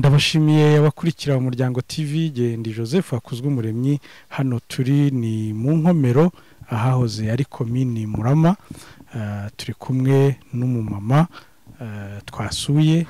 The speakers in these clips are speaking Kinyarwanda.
ndabashimiye abakurikira umuryango tv genda joseph hakuzwe umuremyi hano turi ni mu nkomero ahahoze ari komini murama Ah, turi kumwe n'umumama ah, twasuye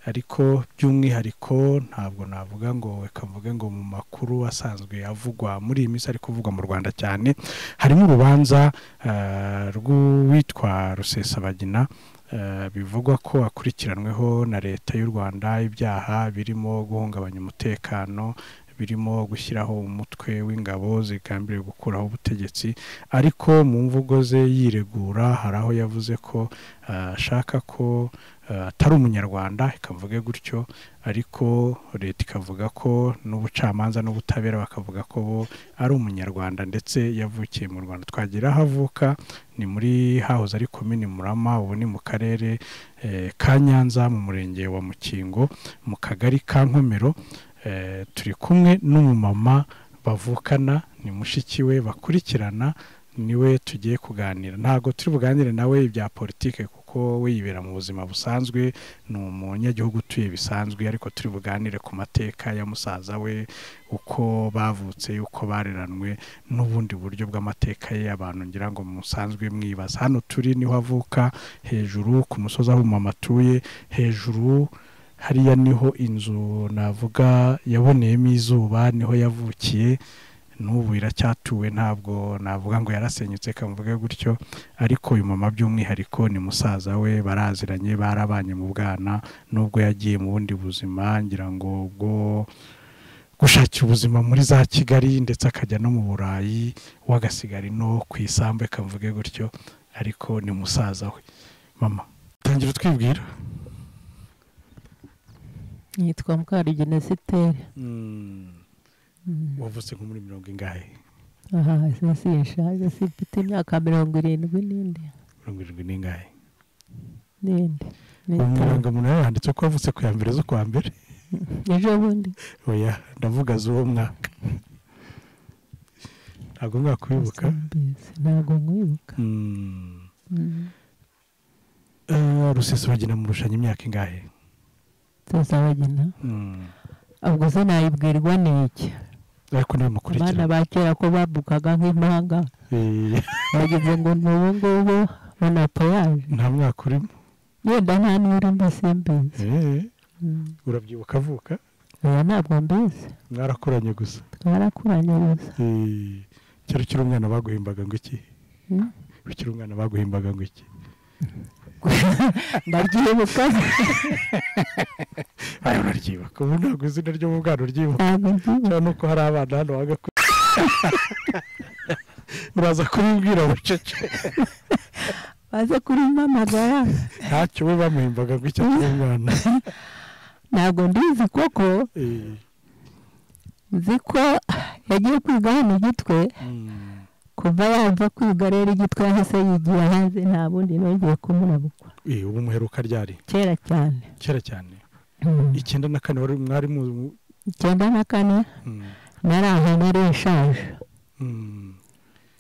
ariko by'umwihariko ntabwo navuga ngo reka mvuge ngo mu makuru asanzwe avugwa muri iyi minsi ari kuvugwa mu rwanda cyane harimo urubanza ah, rw'uwitwa rusesabagina Eh, bivugwa ko akurikiranweho na leta y'u rwanda ibyaha birimo guhungabanya umutekano birimo gushyiraho umutwe w'ingabo zigambiriye gukuraho ubutegetsi ariko mu mvugo ze yiregura hari aho yavuze ko eh, ashaka ko eh, atari umunyarwanda ikavuge gutyo ariko leta ikavuga ko n'ubucamanza n'ubutabera bakavuga ko bo ari umunyarwanda ndetse yavukiye mu rwanda twagira aho avuka ni muri hahoze ari komini murama ubu ni mu karere eh, ka nyanza mu murenge wa mukingo mu kagari ka nkomero Eh, turi kumwe n'umumama bavukana ni mushiki we bakurikirana niwe tugiye kuganira ntabwo turi buganire nawe ibya politike kuko we yibera mu buzima busanzwe ni umunyagihugu utuye bisanzwe ariko turi buganire ku mateka ya musaza we uko bavutse uko bareranwe n'ubundi buryo bw'amateka ye abantu ngira ngo musanzwe mwibaza hano turi niho avuka hejuru ku musozi aho umumama atuye hejuru hariya niho inzu navuga yaboneyemo izuba niho yavukiye n'ubu iracyatuwe ntabwo navuga ngo yarasenyutse kamuvuge gutyo ariko uyu mama by'umwihariko ni musaza we baraziranye barabanye mu bwana nubwo yagiye mu bundi buzima ngira ngo ubwo gushakira ubuzima muri za kigali ndetse akajya no mu burayi we agasigara ino ku isambu kamuvuge gutyo ariko ni musaza we mama tangira utwibwira yitwa mukarugena esiteri wavutse nko muri mirongo ingahe aha ese yashaje si mfite imyaka mirongo irindwi n'indi mirongo irindwi n'ingahe n'indi n'itanu indangamuntu yanditse ko wavutse ku ya mbere zo kwa mbere ejo bundi oya ndavuga z'uwo mwaka ntabwo mwakwibuka simbizi, ntabwo nkwibuka Mm. Mm. Eh, rusesabagina murushanya imyaka ingahe tuzabagina Mm. ubwo se nayibwirwa n'iki ariko niwe abana mukurikira ba kera ko babukaga nk'impanga Eh, bagize ngo ni ubu ngubu banapfa yaje nta mwaka urimo yenda nta n'urimo simbizi Eh, Mm. urabyibuka avuka oya ntabwo mbizi mwarakoranye gusa twarakuranye gusa Eh, kera ukiri umwana baguhimbaga ngo iki Mm. ukiri umwana baguhimbaga ngo iki ndabyibuka aya uraryibuka ubu ntabwo izina ryo mu bwana uryibuka ntabwo mbyibuka cyangwa nuko hari abana hano bagakora uraza kubimbwira bucece baze kurimpamagara ntacyo we bamuhimbaga ngo icyo ari umwana ntabwo mbizi koko Eh, nzi ko yagiye kwiga hano igitwe mm, kuva yava kwiga rero igitwe yahise yigira hanze nta bundi nongeye kumurabukwa eh, ubu muheruka ryari kera cyane kera cyane Mm. icyenda na kane wari mwari mu- icyenda na kane mm, nari ahantu ari ishaje mm.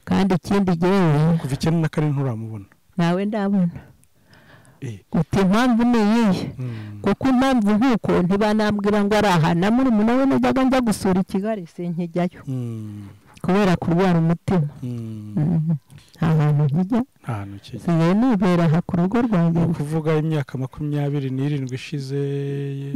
kandi ikindi gihe kuva icyenda na kane nturamubona nawe ndabona Eh, uti impamvu ni iyihe mm, kuko impamvu nk'uko ntibanambwira ngo ari aha na murumuna we najyaga njya gusura i kigali sinkijyayo mm, kubera kurwara umutima mm. Mhm. nta hantu nkijya nta hantu kiri nsigaye nibera aha ku rugo ni rwanjye gusa. ukuvuga imyaka makumyabiri n'irindwi ishize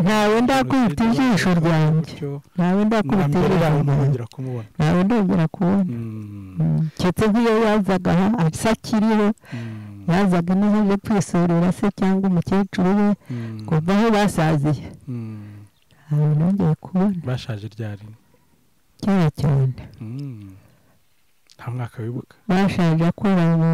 ntawe ndakubita ijisho ryanjye gutyo ntawe na ndakubita mbere yaho ijisho ryanjye ntarongera kumubona ntawe ndongera kubona Mm, Mm. keretse nk'iyo yazaga aha asa akiriho mm, yazaga ino aje kwisurira se cyangwa umukecuru we mm, kuva aho basaziye mm. ntawe nongeye kubona bashaje ryari kera cyane Mm. nta mwaka wibuka bashaje akora mu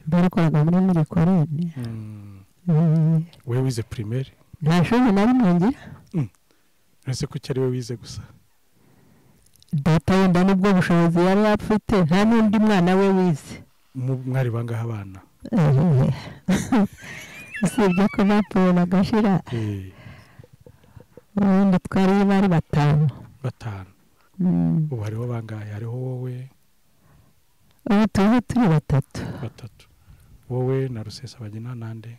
bakoraga muri mirikorone Mm. Mm. wowe wize primaire nta shuri na rimwe ngira uretse ko icyo ari we wize gusa data wenda nibwo bushobozi yari afite nta n'undi mwana we wize Mu- mwari bangahe abana usibye ko bapfuye bagashira Eh, ubundi twari bari batanu batanu Mm. ubu hariho bangahe hariho wowe ubu tuba turi batatu batatu wowe na rusesabagina nande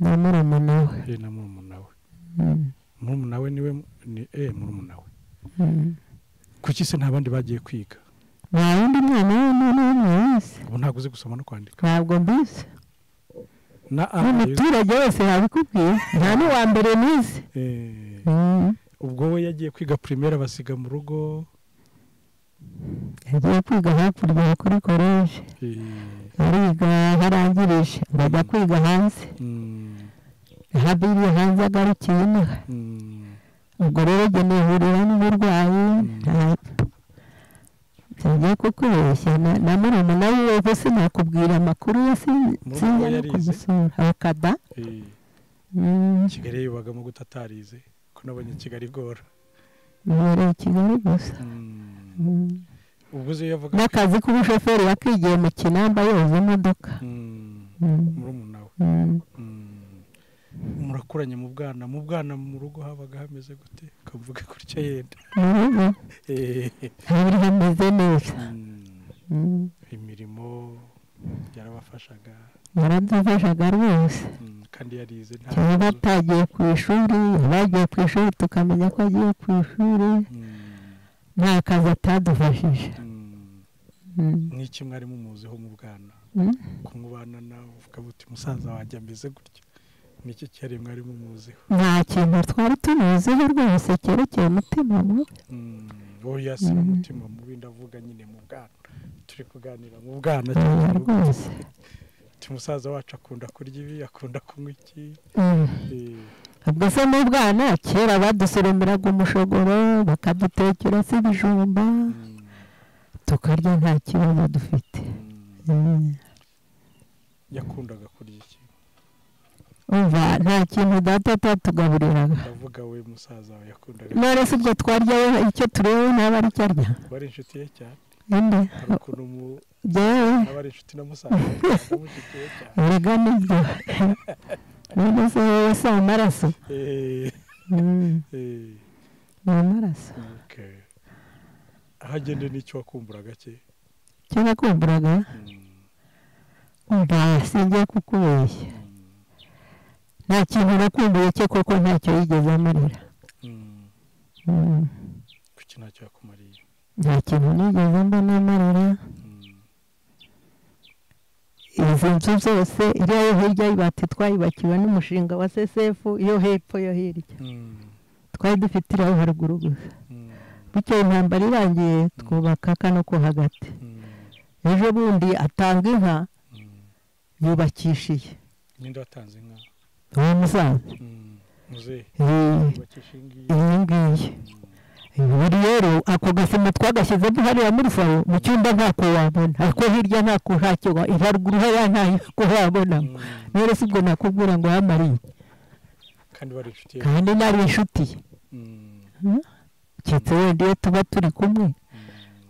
na murumuna we ye na murumuna we Mm, murumuna we niwe ni eh murumuna we mm. kuki se nta bandi bagiye kwiga nta wundi mwana w'undi n'umwe wese ubu ntabwo uzi gusoma no kwandika ntabwo mbizi na a n'umuturage wese yabikubwiye nta n'uwa mbere nize eh, Mm. ubwo we yagiye kwiga primaire abasiga mu rugo yagiye kwiga hakurya kuri koleji eh, ariga aho arangirije ngo ajya kwiga hanze mm, aho abiriye hanze agarukiye inaha mm, ubwo rero njye nihurira n'uburwayi nta- byagiye kukubeshya na na murumuna wiwe gusa nakubwira amakuru ye sin- Murumuna sinjya we no yarize? kumusura abakada eh, Mm, kigali yibagamo gute atarize ko nabonye kigali igora yibereye i kigali gusa Mm, Mm. ubwo uzi iyo yavuga n'akazi k'ubushoferi yakigiye mu kinamba yoza imodoka Mm, Mm, murumuna we mm. Mm. murakuranye mu bwana mu bwana mu rugo habaga hameze gute ukavuga gutya yenda mu rugo Eh, hari hameze neza mm, Mm. imirimo yarabafashaga yaradufashaga rwose mm, kandi yarize nta cyane kibazo. batagiye ku ishuri abagiye ku ishuri tukamenya ko agiye ku ishuri Mm, nta kazi atadufashije mm. Mm. n'iki mwari mumuziho mu bwana Mm. kumubana nawe uvuga uti musaza wanjye ameze gutya niki cyari mwari mumuziho nta kintu twari tumuziho rwose cyerekeye umutima mubi Mm, oya si Mm. umutima mubi ndavuga nyine mu bwana turi kuganira mu bwana oya cyane rwose uti musaza wacu akunda kurya ibi akunda kunywa iki Mm. Eh, ubwo se n'ubwana kera badusoromeraga umushogoro bakadutekera se ibijumba mm, tukarya nta kibazo dufite mm. Mm. yakundaga kurya iki umva nta kintu data atatugaburiraga ndavuga we musaza we yakundaga none se ubwo twarya icyo tureba naba ari cyo arya bari inshuti ye cyane inde hari ukuntu mu- jyewe abari inshuti na musaza bamushikiye cyane erega nibyo none se wowe si amaraso Eh, Mm, eh, ni amaraso okay. aho agenda n'icyo wakumburaga cye cyo nakumburaga Mm, umva singiye kukubeshya mm, nta kintu nakumbuye cye kuko ntacyo yigeze amarira mm. Mm, kuki ntacyo yakumariye nta kintu nigeze mbona amarira Mm, izi nzu zose iriya yo hirya y'ibati twayibakiwe n'umushinga wa sesefu iyo hepfo yo hirya mm, twari dufite iriya yo haruguru gusa mm, bityo intambara irangiye twubaka kano ko hagati mm, ejo bundi atanga inka mm. yubakishiye ninde watanze inka uwo musaza Mm, muzehe Eh, bakishingiye iyi ngiyi ubu rero ako gasima twagashyizemo hariya muri faro mu cyumba ntako wabona ariko hirya ntako ntacyo wa- haruguru hariya ntako wabona rero si ubwo nakubwira ngo yamariye kandi bari inshuti ye kandi nari inshuti ye Mm, keretse wenda iyo tuba turi kumwe mm,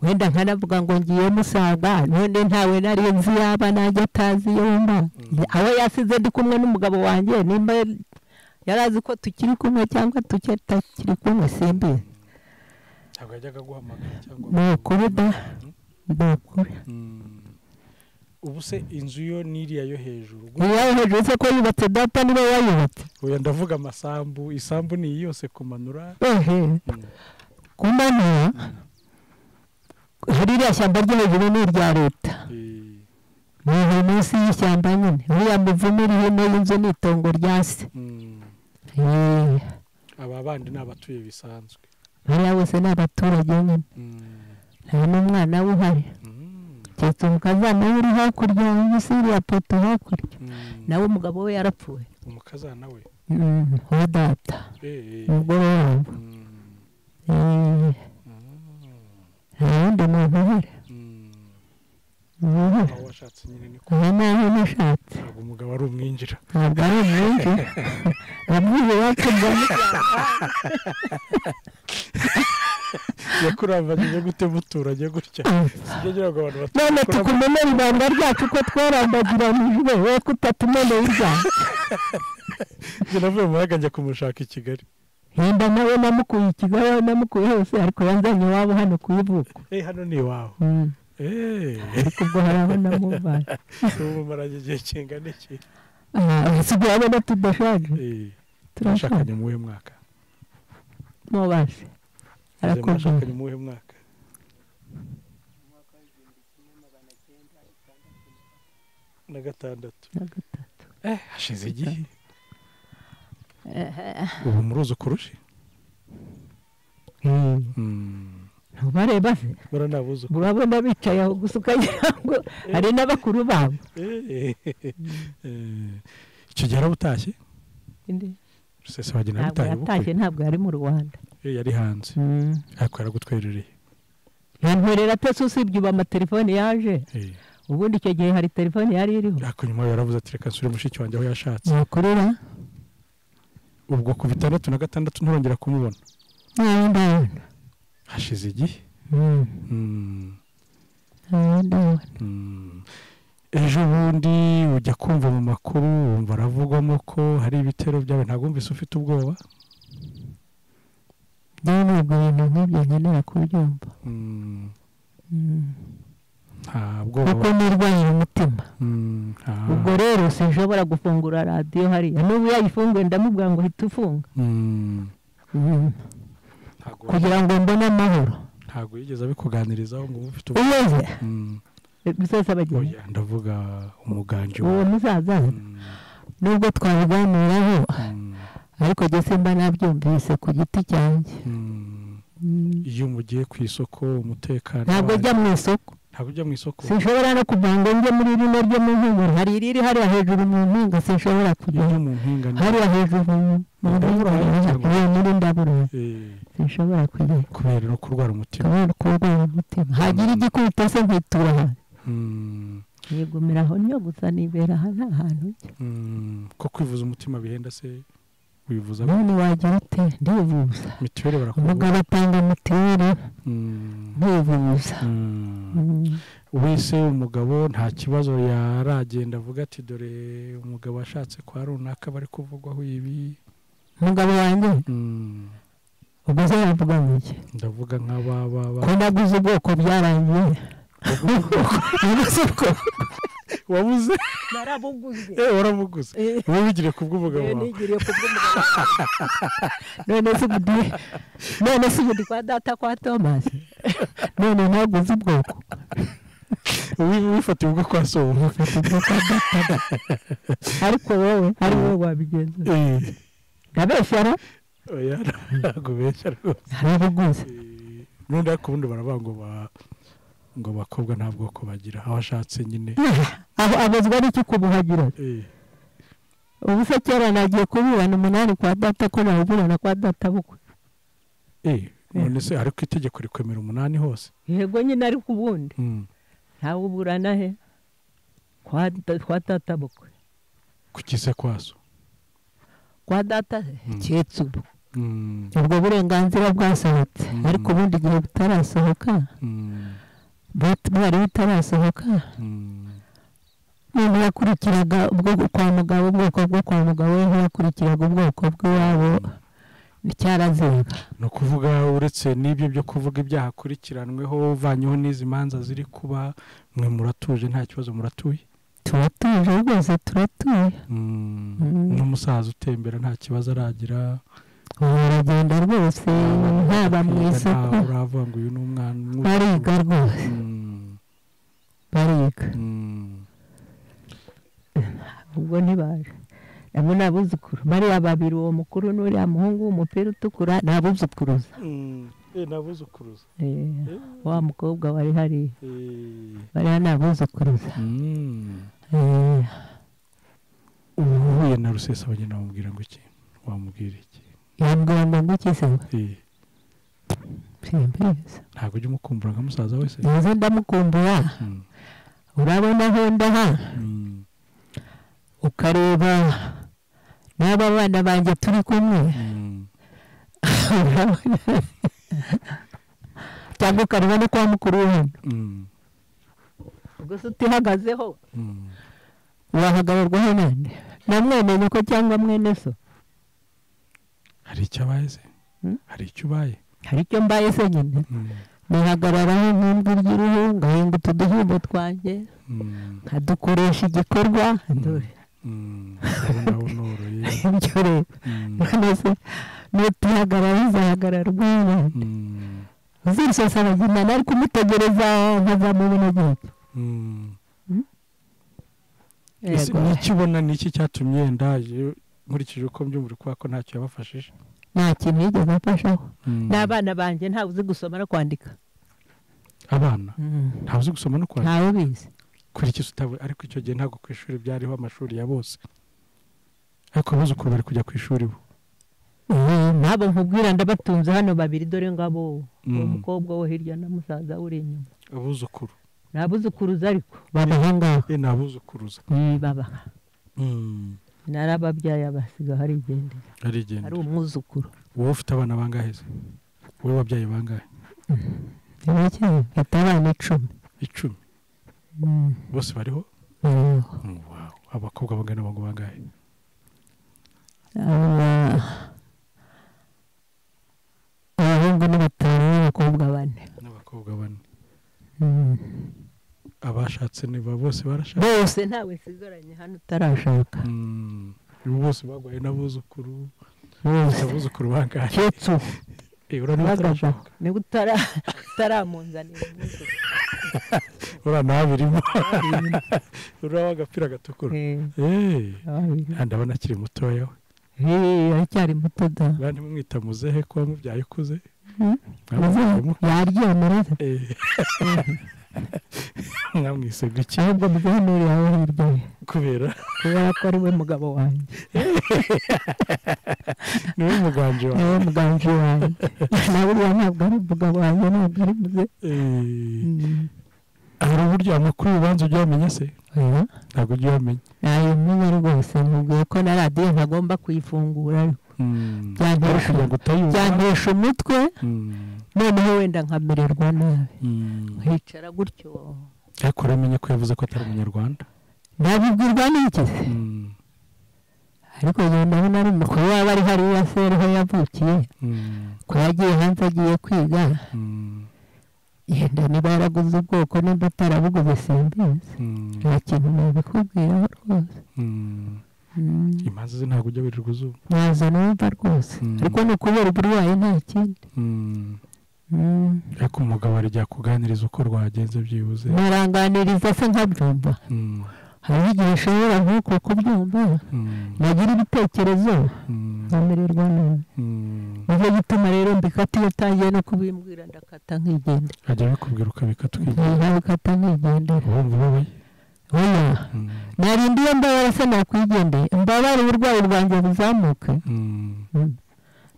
wenda nkanavuga ngo ngiye musanga none ntawe nari nzi yaba nanjye atazi iyo mba Mm. abo yasize ndi kumwe n'umugabo wanjye nimba yari azi ko tukiri kumwe cyangwa tutakiri kumwe simbizi ntabwo yajyaga guhamagara cyangwa ni ukuri da ni ukuri Mm. ubu se inzu yo n'iriya yo hejuru iyawe hejuru se ko yubatse data niwe wayubatse oya ndavuga amasambu isambu ni iyi yose kumanura ehe Mm, ku manywa hari iriya shyamba ryo hejuru ni irya leta eh, ni iri munsi y'ishyamba nyine uriya muvumu uri hino y'inzu ni itongo rya se mm. Eh, aba bandi ni abatuye bisanzwe bariya bose ni abaturage nyine Mm, nta n'umwana we uhari mm, keretse umukazana we uri hakurya munsi y'iriya poto hakurya mm. nawe umugabo we yarapfuye umukazana we Mm, uwa data Eh, eh, umugore wabo mm, Eh, nta wundi muntu uhari mm. uhari aho washatse nyine ni ko ubu nawe nashatse ntabwo umugabo ari umwinjira ntabwo ari umwinshi abwiye iwacu ngo yakurambanyije gute muturanye gutya sibyo ngira ngo abantu none tukumenera ibanga ryacu ko twarambagiranijwe we ko utatumeneye ibyaha Njye navuye mu mahanga njya kumushaka i kigali henda nawe namukuye i kigali aho namukuye hose ariko yanzanye iwabo hano ku ivuko eh hano ni iwawe Mm, eh ariko ubwo hari aho namuvanye ubu mumaranye igihe kingana iki abasigaye urabona tudashaje Eh, mwashakanye turashaka mu wuhe mwaka mubashe arakubwira mwashakanye mu wuhe mwaka na gatandatu na gatatu eh hashize igihe ubu muruzi kurusha Mm. ntubareba se bora nta buzuku urabona bicaye aho gusa ukagira ngo hari n'abakuru babo Eh, eh, eh. icyo gihe arabutashye rusesa bagenda ntabwo butaye yatashye ubukwe ntabwo yari mu rwanda Eh, yari hanze ariko yaragutwerereye yankorera atese usibye ubu amatelefone yaje Eh, ubundi icyo gihe hari telefone yari iriho ariko nyuma yaravuze ati reka nsure mushiki wanjye aho yashatse yakorera ubwo ku bitandatu na gatandatu nturongera kumubona ntawe ndabona hashize igihe Mm. ntawe ndabona Mm. ejo bundi ujya kumva mu makuru wumva aravugwamo ko hari ibitero byawe ntabwo wumvise ufite ubwoba ngewe ntabwo ibintu nk'ibyo nkenera kubyumva Mm. Mm. nta bwoba kuko nirwanira umutima Mm, nta- ubwo rero sinshobora gufungura radiyo hariya n'ubu yayifunguye ndamubwira ngo uhita ufunga Mm. ntabwo kugira ngo mbone amahoro ntabwo yigeze abikuganirizaho ngo ube ufite ubwoba uyoze Mm. gusoza bagenzi oya ndavuga umuganji uwo wawe musaza Mm. nubwo twabiganiraho Mm. ariko jye simba nabyumvise ku giti cyanjye Mm. Mm. iyo mugiye ku isoko umutekano ntabwo wanyu- njya mu isoko ntabwo ujya mu isoko sinshobora no kugira ngo njye muri rino ryo mu mpinga hari iriri hariya hejuru mu mpinga sinshobora iyo kujyayo mu mpinga ni- hariya hejuru mu mpinga hariya muri ndabura Eh, sinshobora kujyayo kubera no kurwara umutima kubera kurwara umutima hagira igikubita se nkitura ahantu Mm. yigumira aho niyo gusa nibera aha nta hantu njya Mm. ko kwivuza umutima bihenda se wivuza none wagira ute ndivuza mituweli barakubwira umugabo atanga mituweli Mm. ntivuza Mm. Mm. wese umugabo nta kibazo yaragenda avuga ati dore umugabo ashatse kwa runaka bari kuvugwaho ibi umugabo wanjye Mm, ubwo se yavuga ngo iki ndavuga nk'abababa ko naguze ubwoko byarangiye naguze ubwoko wabuze narabuguze eh warabuguze wowe wigire ku bw'umugabo wawe nigiriye ku bw'umugabo none se ubu ndi none se ubu ndi kwa data kwa tomasi none naguze ubwoko Wi- wifatiye ubwo kwa so ariko wowe ari wowe wabigenza Eh, ndabeshyara oya ntabwo benshi rwose narabuguze Eh, n'undi ariko ubundi baravuga ngo ba ngo abakobwa nta bwoko bagira aho ashatse nyine aho abazwa n'iki kubuhagira Eh, ubu se kera nagiye kuburana umunani kwa data ko nawuburana kwa data bukwe eh none se ariko itegeko rikwemera umunani hose yego nyine ariko ubundi Mm. ntawuburana he kwa da- kwa data bukwe ku kise kwaso kwa data he Mm. keretse ubu Mm, ubwo burenganzira bwasohotse Mm. ariko ubundi igihe butarasohoka mm, but- bwari butarasohoka mm, umuntu yakurikiraga ubwoko kwa mugabo ubwoko bwo kwa mugabo we ntiyakurikiraga ubwoko bw'iwabo nticyaraziraga ni ukuvuga uretse n'ibyo byo kuvuga ibyaha akurikiranweho uvanyeho n'izi manza ziri kuba mwe muratuje nta kibazo muratuye turatuje rwose turatuye Mm, Mm. n'umusaza utembera nta kibazo aragira ubu uragenda rwose haba mu isoko ntawe urava ngo uyu ni umwana umwe. bariga rwose Mm, bariga mm, ubwo ntibaje nabo ni abuzukuru bariya babiri uwo mukuru n'uriya muhungu w'umupira utukura ni abuzukuruza mm. Eh, nabuzukuruza. Eh, Eh, wa mukobwa wari hariya eh. bariya ni abuzukuruza Mm. Eh, ubu uhuye na rusesa bagenda bamubwira ngo iki wamubwira iki yambwira ngo ngo iki se ngo Eh, simbizi ntabwo ujya umukumbura nka musaza wese neza ndamukumbura Mm, urabona aho ndaha mm. ukareba n'aba bana banjye turi kumwe Mm. urabona cyangwa ukareba no kwa mukuru we hano Mm. ubwo se utihagazeho Mm. urahagarirwaho nande namwene nyoko cyangwa mwene so hari icyo abaye se Hmm? hari icyo ubaye hari icyo mbaye se nyine Mm. nihagararaho nk'imbwa ry'uruhu ngahinga utu duhembo twanjye Mm. nkadukoresha igikorwa Mm. dore ndabonoroye ibyo rero maze nutihagarara bizahagarara ubwiyunge uzirishasa abagimana ari kumutegereza nkazamubona igihe ese ntikibona ni iki cyatumye ndaje nkurikije uko mbyumva kuba ko ntacyo yabafashije nta kintu yigeze afashaho n'abana banjye ntawe uzi gusoma no kwandika abana ntawe uzi gusoma no kwandika ntawe ubizi kurikiza utabwe ariko icyo gihe ntabwo ku ishuri byariho amashuri ya bose ariko abuzukuru bari kujya ku ishuri bo Eh, ntabwo nkubwira ndabatunze hano babiri dore ngabo Mm. umukobwa wo hirya na musaza uri inyuma abuzukuru nabuzukuruza ariko babaho ngaho ye ni abuzukuruza Eh, babaha narababyaye abasiga harigendera ari arigenda umwuzukuru wowe ufite abana bangahe se wowe ababyeyi bangahe mfite abana icumi icumi Mm, bose bariho bariho. Wow. abakobwa bangana abahungu bangahe Aba- abahungu ni batanu n'abakobwa bane n'abakobwa bane Mm. abashatse niba bose barashatse bose ntawe nsigaranye hano utarashaka Mm. Ubu bose bagwaye n'abuzukuru bose abuzukuru bangahe keretse uwo Eh, urabona uhagazeho batarashaka. niba utara- utaramunzanira umwuzukuru. urabona habirimo urabona agapira gatukura Eh, Eh, ababiri. ah, ndabona akiri mutoya we Eh, aracyari muto da bandi mwita muzehe ko wamubyaye ukuze Mm. Mwamwise- yaryomerera Eh. mwamwise guki ahubwo muganire aho hirya ye kubera kubera ko ari we mugabo wanjye niwe muganje ni wawe we muganje wanjye nawe uriya ntabwo ari umugabo wanjye ntabwo ari muze Eh, Mm. hari uburyo amakuru y'urubanza ujya wamenya se Oya. ntabwo ujya wamenya ntayo menya rwose mubwiye ko na radiyo ntagomba kuyifungura ariko Mm. Byangiye. ariko kugira ngo utayumva byankesha umutwe Mm. noneho wenda nkamererwa nabi Mm. nkicara gutyo ariko uramenye ko yavuze ko atari umunyarwanda nabibwirwa n'iki se Mm. ariko njye ndabona ari umukuru waba ari hariya se ariho yavukiye Mm. ko yagiye hanze agiye kwiga Mm. yenda niba yaraguze ubwoko nimba atarabuguze simbizi Mm. nta kintu nabikubwiraho rwose Mm. Mm. imanza ze ntabwo ujya wirirwa uzuba ntazo numva rwose Mm. ariko ni ukubera uburwayi nta kindi Mm. Mm. ariko umugabo arijya kuganiriza uko rwagenze byibuze ntaranganiriza se nkabyumva Mm. hariho igihe ushobora nk'uko kubyumva Mm. nagira ibitekerezo Mm. nkamererwa nabi Mm. nicyo gituma rero mbikata iyo utangiye no kubimbwira ndakata nkigendera ajya abikubwira ukabika twiga nkaza bikata nkigendera wumva ubabaye oya Mm. narinda iyo mbabara se nakwigendeye mbabara uburwayi bwanjye buzamuke Mm. Mm.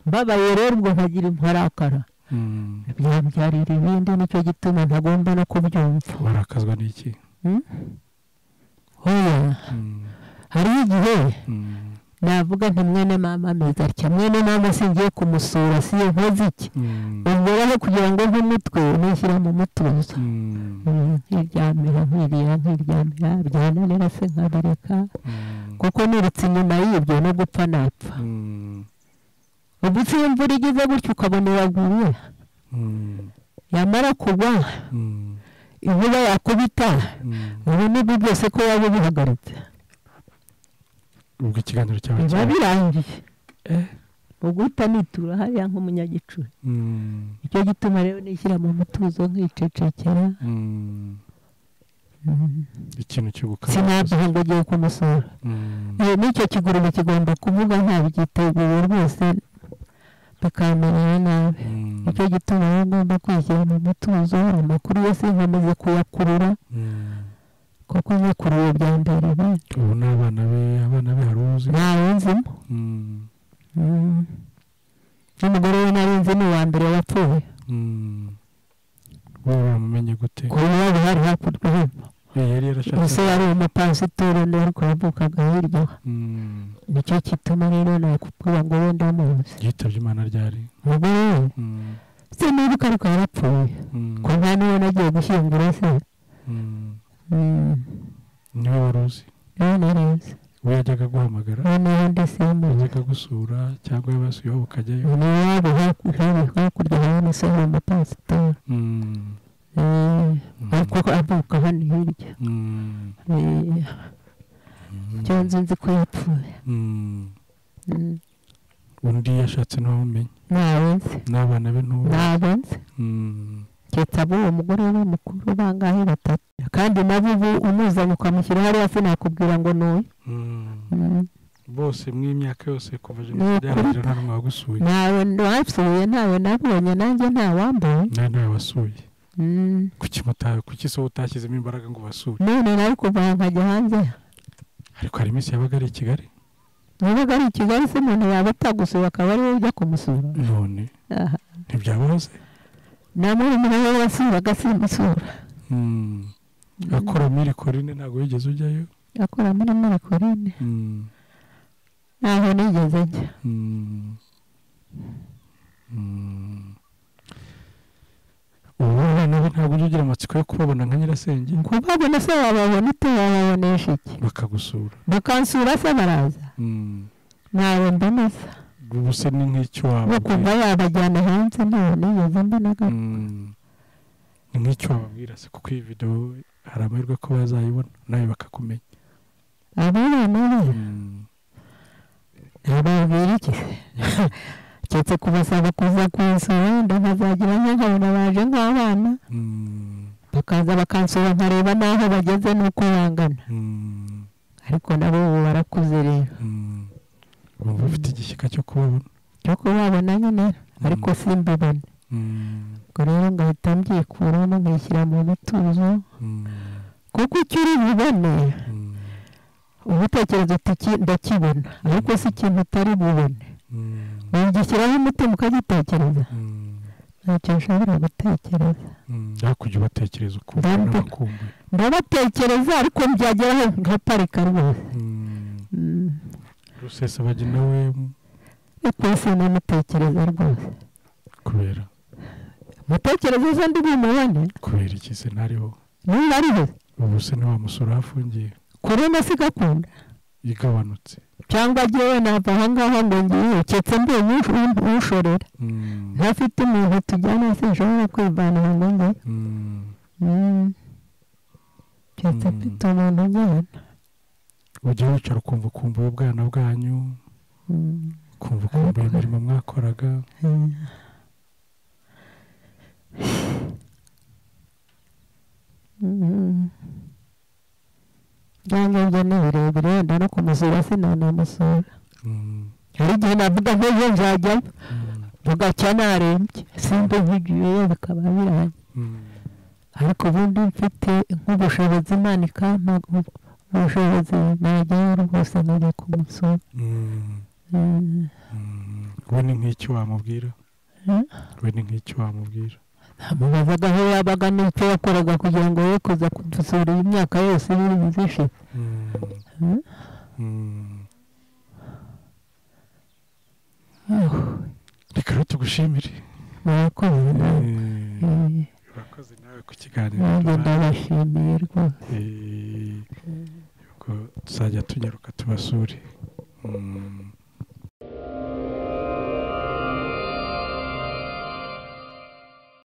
mbabaye rero ubwo nkagira imparakara Mm. byambyarira ibindi nicyo gituma ntagomba no kubyumva warakazwa n'iki Mm? oya Mm. hariho igihe Mm. navuga nti mwene mama meza atya mwene mama singiye kumusura si iyo nkoze iki Mm. umberaho kugira ngo nk'umutwe nishyira mu mutuzo Mm. Mm, nkiryamira nkirira nkiryamira byananira se nkabareka Mm. kuko nirutse inyuma y'ibyo no gupfa napfa Mm. ubwo se iyo imvura igize gutya ukabona iraguye Mm. yamara kugwa Mm. inkuba yakubita Mm. ubu nibwo byose ko waba ubihagaritse ubwo ikiganiro cyawe biba cyari- birangiye Eh. ubwo utanitura hariya nk'umunyagicuri Mm. nicyo gituma rero nishyira mu mutuzo nkicecekera Mm. Mm. ikintu cyo gukara sinaduha ngo ugiye kumusura Mm. Eh, n'icyo kigurube kigomba kuvuga nta byiteguye rwose bakamenyera nabi Mm. nicyo gituma rero ngomba kwishyira mu mutuzo amakuru yose nkomeze kuyakurura Mm. kuko nyakuruwe bya mbere bindi ubu ni abana be abana be hari uzi ntawe nzimo Mm. Mm. n'umugore we nari nzi ni uwa mbere wapfuye Mm. wowe wamumenye gute ku bibabi hari hakurya hino Eh, yari gusa yarashatse yari umupasiteri undi ariko yavukaga hirya Mm. nicyo gituma rero nakubwira ngo wenda muzi yitabye imana ryari umugore we Mm. se nibuka ariko yarapfuye Mm. ko nta niyo nagiye gushyingura se Mm. Mm, niwe wari uzi rero narizi we yajyaga aguhamagara noneho ndasimbutse yajyaga agusura cyangwa yabasuyeho ukajyayo ni iwabo haku- hari hakurya hari umusore w'umupasiteri Mm. Eh, Mm. ariko avuka hano hirya Mm. Eh, cyo nzi nzi ko yapfuye Mm. Mm. undi yashatse ntawumenye ntawe nzi n'abana be ntubu ntabwo nzi keretse abo uwo mugore we mukuru bangahe batatu kandi nabo ubu umuzanye ukamushyira hariya sinakubwira ngo ni uyu Mm. bose mw'imyaka yose kuva Ni jenoside ukuri. yarahije nta n'umwe wagusuye ntawe wapfuye ntawe nabonye nanjye ntawambaye nta ntawe wasuye Mm. kuki mutawe kuki so utashyizemo imbaraga ngo basure none nawe kuva aha nkajya hanze ariko hari iminsi yabaga ari i kigali niba ari i kigali se umuntu yaba atagusuye akaba ari wowe ujya kumusura none Aha. ntibyaboroze nta murumuna we wasuraga simusura Mm. akora muri korine ntabwo wigeze ujyayo akora muri murikorine Mm. ntaho nigeze njya Mm. Mm. ubu abana be ntabwo ujya ugira amatsiko yo kubabona nka nyirasenge kubabona se wababona ute wababonesha iki bakagusura bakansura se baraza Mm. ntawe mboneza ubu se ni nk'icyo bo wababwira kuva babajyana hanze ntaho nigeze mbonaga Mm. ni nk'icyo wababwira se kuko iyi videwo hari amahirwe ko bazayibona nawe bakakumenya abo bana be Mm. nababwira iki se keretse kubasaba kuza kunsura wenda nkazagira nka nkabona baje nk'abana Mm. bakaza bakansura nkareba n'aho bageze n'uko bangana Mm. ariko nabo ubu barakuze rero Mm. bumva bafite igishyika cyo kubabona cyo kubabona nyine ariko Mm. simbibone Mm. ubwo rero ngahita mbyikuramo nkishyira mu bituzo Mm. kuko icyo uri bubone Mm. uba utekereza uti "Iki ndakibona ariko si ikintu utari bubone Mm. wagishyiraho umutima ukagitekereza Mm. ntacyo nshobora gutekereza Mm, ariko ujya ubatekereza ukumva Ndabona- n'abakumbuye ndabatekereza ariko byageraho nkaparika rwose Mm, Mm. rusesabagina nawe ariko si namutekereza rwose kubera mutekereza ejo ndi bumubone kubera iki se ntariho niba ariho ubu se ntiwamusura aho afungiye kuri na sigakunda igabanutse cyangwa agiye nava aha ngaha ngo ngiye keretse mbonye ush- ushorera Mm, ntafite umuntu tujyana se nshobora kwivanira ngo njye mm, keretse Mm. mfite umuntu ujyana ujya wicara ukumva ukumbuye ubwana bwanyu Mm. ukumva ukumbuye imirimo mwakoraga Mm. Mm. byange byo ni birebire wenda no kumusura sinanamusura Mm, hari igihe navuga nk'ejo nzajyayo mm, bugacya narembye simba nkigiyeyo bikaba birangiye mm, ariko ubundi mfite nk'ubushobozi Imana ikampa ubwo ubushobozi najyayo rwose nkajya ku musozi mm, mm. we ni nk'icyo wamubwira we ni nk'icyo wamubwira namubazaga aho yabaga n'icyo yakoraga kugira ngo ye kuza kudusura iyi myaka yose ibintu byishize Mm, Mm. mm. Ah, reka rero tugushimire murakoze nawe Eh, urakoze nawe ku kiganiro nanjye duhaye. ndabashimiye rwose Eh, ubwo tuzajya tunyaruka tubasure Mm,